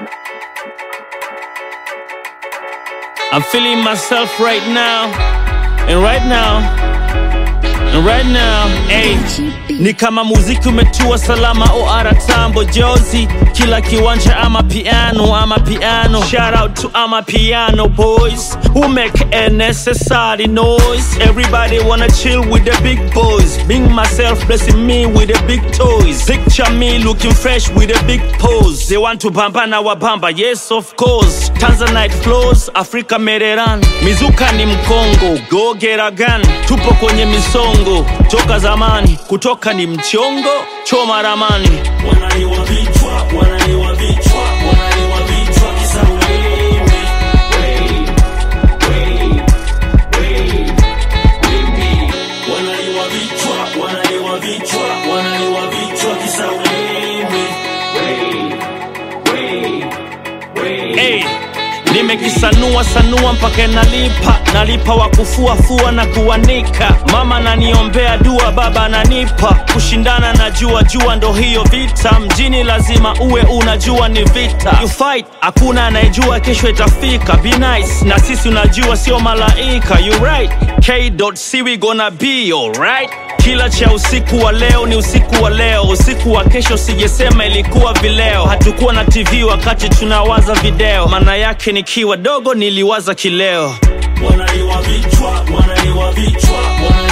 I'm feeling myself right now, and right now, and right now, hey. Ni kama muziki umetua salama OR tambo jozi kila kiwanja ama piano ama piano shout out to ama piano boys who make a necessary noise everybody wanna chill with the big boys being myself blessing me with the big toys picture me looking fresh with a big pose they want to bamba na wabamba yes of course Tanzanite flows Africa Mereran mizuka ni mkongo go get a gun tupo kwenye misongo toka zamani kutoka ni mchongo choma ramani wanaliwa vichwa wanaliwa vichwa wanaliwa vichwa kisa wewe wewe wewe wewe wewe wanaliwa vichwa wanaliwa vichwa wanaliwa vichwa kisa wewe wewe wewe wewe hey. Nimekisanua sanua mpaka nalipa, nalipa wa kufua fua na kuanika. Mama naniombea dua, baba ananipa kushindana na jua jua, ndo hiyo vita mjini, lazima uwe unajua ni vita. You fight, hakuna anayejua kesho itafika. Be nice na sisi, unajua sio malaika. You right, K.C we gonna be alright. Kila cha usiku wa leo ni usiku wa leo, usiku wa kesho sijesema ilikuwa vileo. Hatukuwa na TV wakati tunawaza video, maana yake nikiwa dogo niliwaza kileo. Wanaliwa vichwa, wanaliwa vichwa, wanaliwa